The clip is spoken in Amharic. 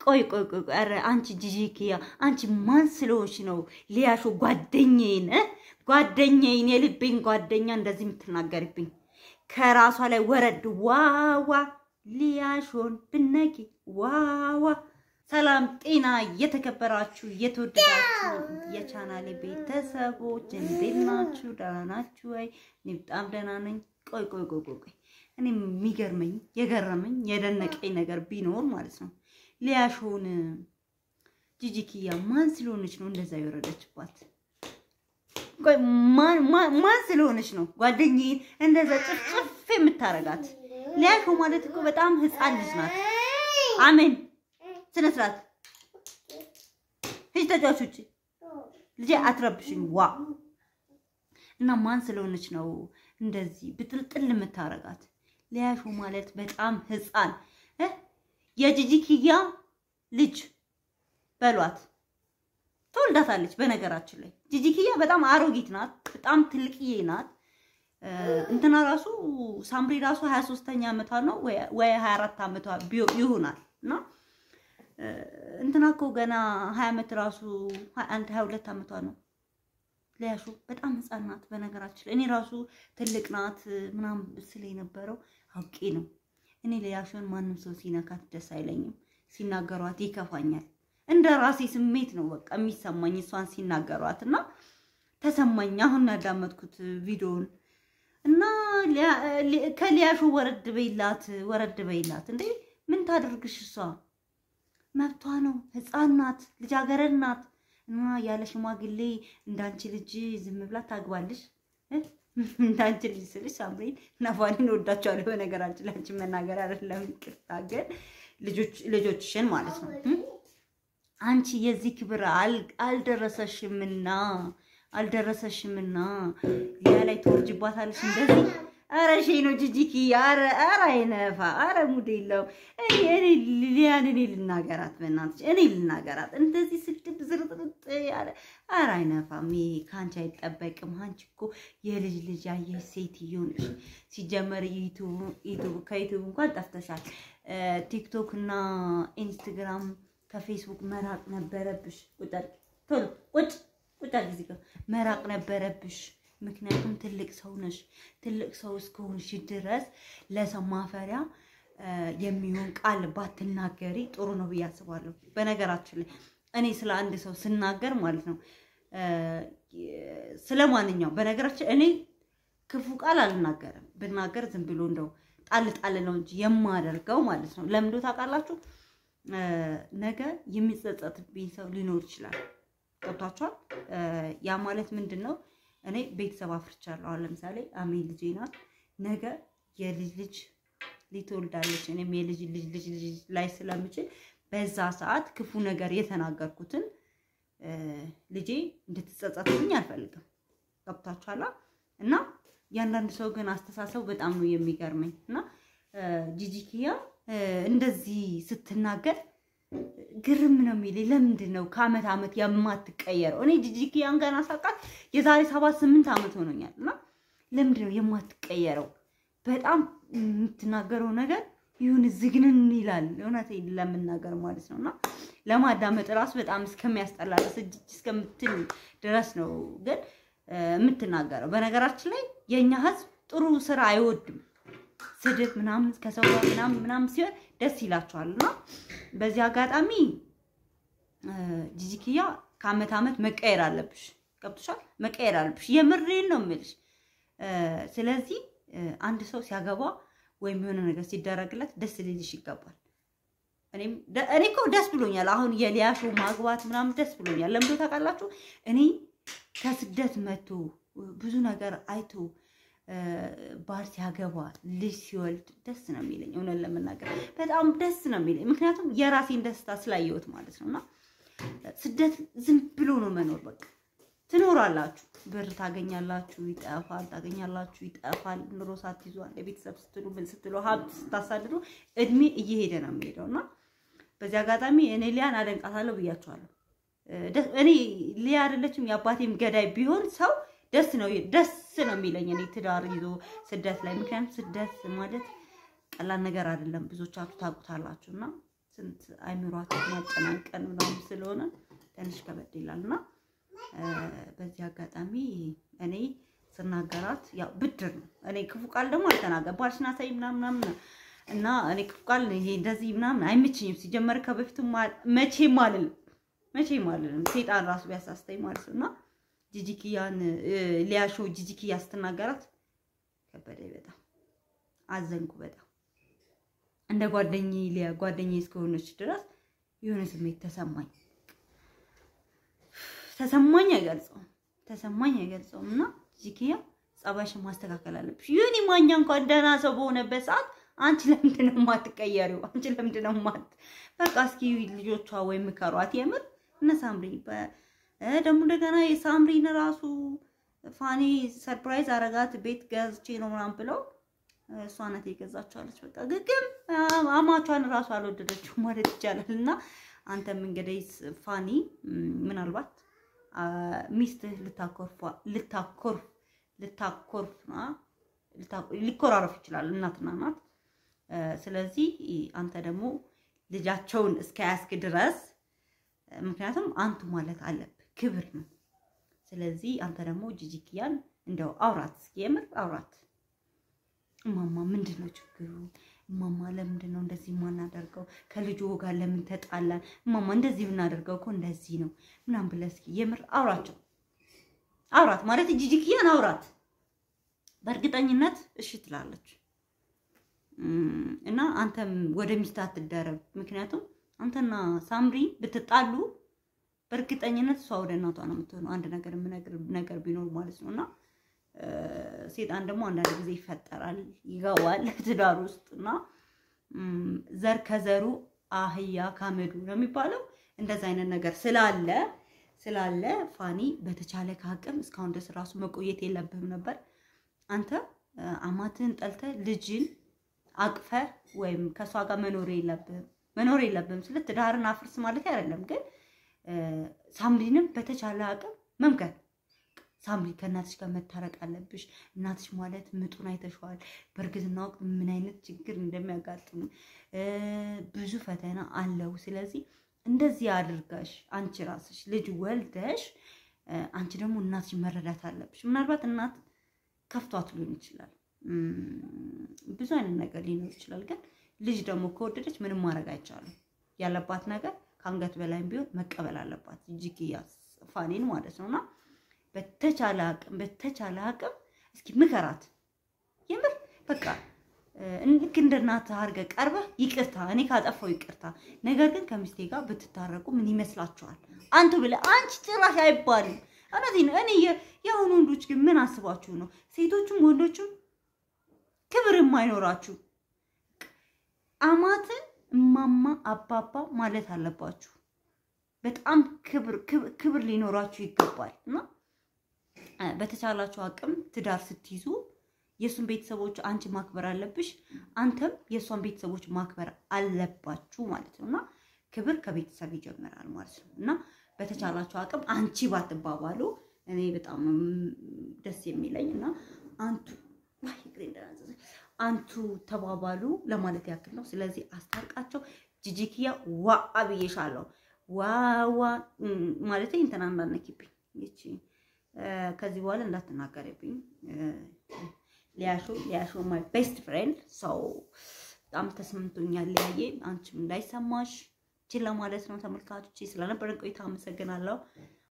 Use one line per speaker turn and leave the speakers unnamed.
ቆይ ቆይ ቆይ ቆይ፣ ኧረ አንቺ ጂጂኪያ አንቺ ማን ስለሆንሽ ነው ሊያሾ ጓደኛዬን እ ጓደኛዬን የልቤን ጓደኛ እንደዚህ የምትናገርብኝ? ከራሷ ላይ ወረድ ዋዋ ሊያሾን ብነኪ ዋዋ። ሰላም ጤና የተከበራችሁ የተወደዳችሁ የቻናሌ ቤተሰቦች እንዴት ናችሁ? ደህና ናችሁ ወይ? እኔ በጣም ደህና ነኝ። ቆይ ቆይ ቆይ ቆይ ቆይ እኔ የሚገርመኝ የገረመኝ የደነቀኝ ነገር ቢኖር ማለት ነው ሊያሾን ጂጂኪያ ማን ስለሆነች ነው እንደዛ የወረደችባት? ቆይ ማን ማን ማን ስለሆነች ነው ጓደኛዬን እንደዛ ጭፍጭፍ የምታረጋት? ሊያሾ ማለት እኮ በጣም ህፃን ልጅ ናት። አሜን ስነ ስርዓት ሂጅ ተጫዋች ውጭ ልጄ አትረብሽኝ። ዋ እና ማን ስለሆነች ነው እንደዚህ ብጥልጥል የምታረጋት? ሊያሾ ማለት በጣም ህፃን እ የጂጂኪያ ልጅ በሏት ትወልዳታለች። በነገራችን ላይ ጂጂኪያ በጣም አሮጊት ናት፣ በጣም ትልቅዬ ናት። እንትና ራሱ ሳምሪ ራሱ 23ኛ ዓመቷ ነው ወይ 24 ዓመቷ ይሆናል እና እንትና እኮ ገና 20 ዓመት ራሱ 21 22 ዓመቷ ነው። ሊያሾ በጣም ህፃን ናት። በነገራችን ላይ እኔ ራሱ ትልቅ ናት ምናምን ስለ የነበረው አውቄ ነው። እኔ ሊያሾን ማንም ሰው ሲነካት ደስ አይለኝም፣ ሲናገሯት ይከፋኛል። እንደ ራሴ ስሜት ነው በቃ የሚሰማኝ እሷን ሲናገሯት እና ተሰማኝ። አሁን ያዳመጥኩት ቪዲዮውን እና ከሊያሾ ወረድ በይላት፣ ወረድ በይላት። እንዴ ምን ታደርግሽ? እሷ መብቷ ነው። ህፃን ናት፣ ልጃገረድ ናት። እና ያለ ሽማግሌ እንዳንቺ ልጅ ዝም ብላ ታግባልሽ? እንዳንቺ ልጅ ስልሽ ሳምሪን ነፋኒን ወዳቸዋለሁ። በነገራችን ላይ አንቺን መናገር አይደለም ይቅርታ፣ ግን ልጆችሽን ማለት ነው አንቺ የዚህ ክብር አልደረሰሽምና አልደረሰሽምና ያ ላይ ትወርጅባታለሽ እንደዚህ። አረ ሸይ ነው ጂጂኪ። አረ አረ አይነፋ። አረ ሙድ የለውም። እኔ እኔ ሊያን እኔ ልናገራት፣ በእናትሽ እኔ ልናገራት። እንደዚህ ስድብ ዝርጥርጥ ያለ አረ አይነፋም። ይሄ ከአንቺ አይጠበቅም። አንቺ እኮ የልጅ ልጅ ያየሽ ሴትዮ ነሽ። ሲጀመር ዩቱብ ከዩቱብ እንኳን ጠፍተሻል። ቲክቶክ እና ኢንስታግራም ከፌስቡክ መራቅ ነበረብሽ። ቁጭ ቶሎ ቁጭ ቁጭ ጊዜ መራቅ ነበረብሽ። ምክንያቱም ትልቅ ሰው ነሽ። ትልቅ ሰው እስከሆንሽ ድረስ ለሰው ማፈሪያ የሚሆን ቃል ባትናገሪ ጥሩ ነው ብዬ አስባለሁ። በነገራችን ላይ እኔ ስለ አንድ ሰው ስናገር ማለት ነው ስለ ማንኛውም በነገራችን እኔ ክፉ ቃል አልናገርም። ብናገር ዝም ብሎ እንደው ጣል ጣል ነው እንጂ የማደርገው ማለት ነው። ለምዶ ታውቃላችሁ ነገ የሚጸጸትብኝ ሰው ሊኖር ይችላል። ገብቷችኋል? ያ ማለት ምንድን ነው? እኔ ቤተሰብ አፍርቻለሁ። አሁን ለምሳሌ አሜን ልጄ ናት። ነገ የልጅ ልጅ ሊትወልዳለች። እኔም የልጅ ልጅ ልጅ ልጅ ላይ ስለምችል በዛ ሰዓት ክፉ ነገር የተናገርኩትን ልጄ እንድትጸጸትብኝ አልፈልግም። ገብቷችኋል? እና ያንዳንድ ሰው ግን አስተሳሰብ በጣም ነው የሚገርመኝ እና ጂጂኪያ እንደዚህ ስትናገር ግርም ነው የሚለኝ። ለምንድን ነው ከአመት አመት የማትቀየረው? እኔ ጂጂኪያን ገና ሳውቃት የዛሬ ሰባት ስምንት አመት ሆኖኛል እና ለምንድን ነው የማትቀየረው? በጣም የምትናገረው ነገር ይሁን ዝግንን ይላል። እውነቴን ለምናገር ማለት ነው እና ለማዳመጥ ራሱ በጣም እስከሚያስጠላ ድረስ እጅ እስከምትል ድረስ ነው ግን የምትናገረው። በነገራችን ላይ የእኛ ህዝብ ጥሩ ስራ አይወድም። ስድብ ምናምን ከሰው ጋር ምናምን ምናምን ሲሆን ደስ ይላቸዋል። እና በዚህ አጋጣሚ ጂጂኪያ ከአመት አመት መቀየር አለብሽ። ገብቶሻል? መቀየር አለብሽ። የምሬን ነው የምልሽ። ስለዚህ አንድ ሰው ሲያገባ ወይም የሆነ ነገር ሲደረግለት ደስ ሊልሽ ይገባል። እኔም እኔ እኮ ደስ ብሎኛል። አሁን የሊያሾ ማግባት ምናምን ደስ ብሎኛል። ለምዶ ታውቃላችሁ? እኔ ከስደት መቶ ብዙ ነገር አይቶ ባል ሲያገባ ልጅ ሲወልድ ደስ ነው የሚለኝ። እውነት ለመናገር በጣም ደስ ነው የሚለኝ፣ ምክንያቱም የራሴን ደስታ ስላየሁት ማለት ነው። እና ስደት ዝም ብሎ ነው መኖር። በቃ ትኖራላችሁ፣ ብር ታገኛላችሁ፣ ይጠፋል፣ ታገኛላችሁ፣ ይጠፋል። ኑሮ ሳትይዙ አንድ ቤተሰብ ስትሉ ምን ስትሉ ሀብት ስታሳድዱ እድሜ እየሄደ ነው የሚሄደው እና በዚህ አጋጣሚ እኔ ሊያን አደንቃታለሁ ብያቸዋለሁ። እኔ ሊያ አይደለችም የአባቴም ገዳይ ቢሆን ሰው ደስ ነው ደስ ነው የሚለኝ እኔ ትዳር ይዞ ስደት ላይ። ምክንያቱም ስደት ማለት ቀላል ነገር አይደለም፣ ብዙዎቻችሁ ታውቁታላችሁ። እና ስንት አይምሯችን ማጨናንቀን ምናምን ስለሆነ ትንሽ ከበድ ይላል እና በዚህ አጋጣሚ እኔ ስናገራት ያው ብድር ነው። እኔ ክፉ ቃል ደግሞ አልተናገር ባልሽና ሳይ ምናምን ምናምን እና እኔ ክፉ ቃል ይሄ እንደዚህ ምናምን አይመችኝም። ሲጀመር ከበፊቱ መቼም አልልም መቼም አልልም። ሴጣን ራሱ ቢያሳስተኝ ማለት ነው እና ጂጂኪያን ሊያሾ ጂጂኪያ ስትናገራት ከበደኝ። በጣም አዘንኩ። በጣም እንደ ጓደኛዬ ሊያ ጓደኛዬ እስከሆነች ድረስ የሆነ ስሜት ተሰማኝ ተሰማኝ አይገልጸውም ተሰማኝ አይገልጸውም። እና ጂጂኪያ ጸባይሽን ማስተካከል አለብሽ። ይሁን ማኛ እንኳን ደህና ሰው በሆነበት ሰዓት አንቺ ለምንድን ነው የማትቀየሪው? አንቺ ለምንድን ነው የማት በቃ እስኪ ልጆቿ ወይም ምከሯት። የምር እነ ሳምሪ ደግሞ እንደገና የሳምሪን ራሱ ፋኒ ሰርፕራይዝ አረጋት ቤት ገዝቼ ነው ምናምን ብለው እሷ ናት የገዛችኋለች። በቃ ግግም አማቿን ራሱ አልወደደችው ማለት ይቻላል። እና አንተም እንግዲህ ፋኒ ምናልባት ሚስትህ ልታኮርፍ ልታኮርፍ ልታኮርፍ ሊኮራረፍ ይችላል እናትና እናት። ስለዚህ አንተ ደግሞ ልጃቸውን እስከያዝክ ድረስ ምክንያቱም አንቱ ማለት አለብህ፣ ክብር ነው። ስለዚህ አንተ ደግሞ ጂጂኪያን እንደው አውራት፣ እስኪ የምር አውራት። እማማ ምንድን ነው ችግሩ? እማማ ለምንድን ነው እንደዚህ የማናደርገው? ከልጁ ጋር ለምን ተጣላን? እማማ እንደዚህ ብናደርገው እኮ እንደዚህ ነው ምናምን ብለህ እስኪ የምር አውራቸው። አውራት ማለት ጂጂኪያን አውራት። በእርግጠኝነት እሺ ትላለች። እና አንተም ወደ ሚስት አትደረብ። ምክንያቱም አንተና ሳምሪ ብትጣሉ በእርግጠኝነት እሷ ወደ እናቷ ነው የምትሆነው። አንድ ነገር የምነግር ነገር ቢኖር ማለት ነው። እና ሴጣን ደግሞ አንዳንድ ጊዜ ይፈጠራል ይገባል ትዳር ውስጥ እና ዘር ከዘሩ አህያ ካመዱ ነው የሚባለው። እንደዛ አይነት ነገር ስላለ ስላለ ፋኒ በተቻለ ከአቅም እስካሁን ድረስ ራሱ መቆየት የለብህም ነበር። አንተ አማትህን ጠልተህ ልጅን አቅፈ ወይም ከእሷ ጋር መኖር የለብህም መኖር የለብህም ስለ ትዳርን አፍርስ ማለት አይደለም፣ ግን ሳምሪንም በተቻለ አቅም መምከር። ሳምሪ ከእናትሽ ጋር መታረቅ አለብሽ። እናትሽ ማለት ምጡን አይተሸዋል። በእርግዝና ወቅት ምን አይነት ችግር እንደሚያጋጥሙ ብዙ ፈተና አለው። ስለዚህ እንደዚህ አድርጋሽ አንቺ ራስሽ ልጅ ወልደሽ አንቺ ደግሞ እናትሽ መረዳት አለብሽ። ምናልባት እናት ከፍቷት ሊሆን ይችላል ብዙ አይነት ነገር ሊኖር ይችላል። ግን ልጅ ደግሞ ከወደደች ምንም ማድረግ አይቻልም። ያለባት ነገር ከአንገት በላይም ቢሆን መቀበል አለባት። ጂጂኪያ ፋኒን ማለት ነው። እና በተቻለ አቅም በተቻለ አቅም እስኪ ምከራት። የምር በቃ ልክ እንደ እናትህ አድርገህ ቀርበህ ይቅርታ፣ እኔ ካጠፋው ይቅርታ፣ ነገር ግን ከሚስቴ ጋር ብትታረቁ ምን ይመስላችኋል? አንቱ ብለህ አንቺ ጭራሽ አይባልም። እውነቴን ነው። እኔ የአሁኑ ወንዶች ግን ምን አስባችሁ ነው ሴቶቹም ወንዶቹም ክብር የማይኖራችሁ አማትን እማማ አባባ ማለት አለባችሁ። በጣም ክብር ክብር ሊኖራችሁ ይገባል። እና በተቻላችሁ አቅም ትዳር ስትይዙ የእሱን ቤተሰቦች አንቺ ማክበር አለብሽ፣ አንተም የእሷን ቤተሰቦች ማክበር አለባችሁ ማለት ነው። እና ክብር ከቤተሰብ ይጀምራል ማለት ነው። እና በተቻላችሁ አቅም አንቺ ባትባባሉ እኔ በጣም ደስ የሚለኝ እና አንቱ አንቱ ተባባሉ ለማለት ያክል ነው። ስለዚህ አስታርቃቸው። ጂጂኪያ ዋ አብዬሻለሁ። ዋዋ ማለት እንትና እንዳነኪብኝ ይቺ ከዚህ በኋላ እንዳትናገርብኝ። ሊያሾ ሊያሾ ማይ ቤስት ፍሬንድ ሰው በጣም ተስማምቶኛል። ሊያየ አንቺም እንዳይሰማሽ ችላ ማለት ነው። ተመልካቾች ስለነበረን ቆይታ አመሰግናለሁ።